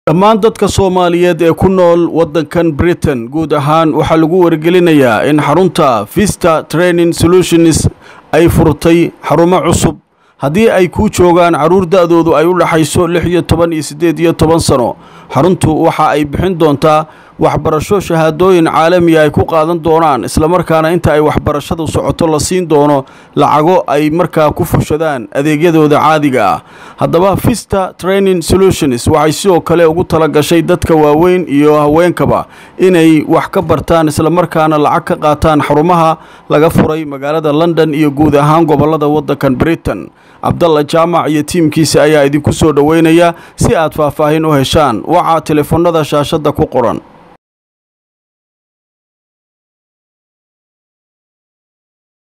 dhammaan dadka soomaaliyeed ee ku nool waddankan britain guud ahaan waxaa lagu wargelinayaa in xarunta vista training solutions ay furtay xarumo cusub haddii ay kuu joogaan carruur da-doodu ay u dhaxayso lix iyo toban iyo siddeed iyo toban sano xaruntu waxa ay bixin doontaa waxbarasho shahaadooyin caalamiya ay ku qaadan doonaan islamarkaana inta ay waxbarashadu socoto la siin doono lacago ay markaa ku fushadaan adeegyadooda caadiga ah haddaba vista training solutions waxay sidoo kale ugu talagashay dadka waaweyn iyo haweenkaba inay wax ka bartaan islamarkaana lacag ka qaataan xarumaha laga furay magaalada london iyo guud ahaan gobolada waddankan britain cabdalla jaamac iyo tiimkiisa ayaa idinku soo dhoweynaya si aad faahfaahin u heshaan waxaa telefoonada shaashadda ku qoran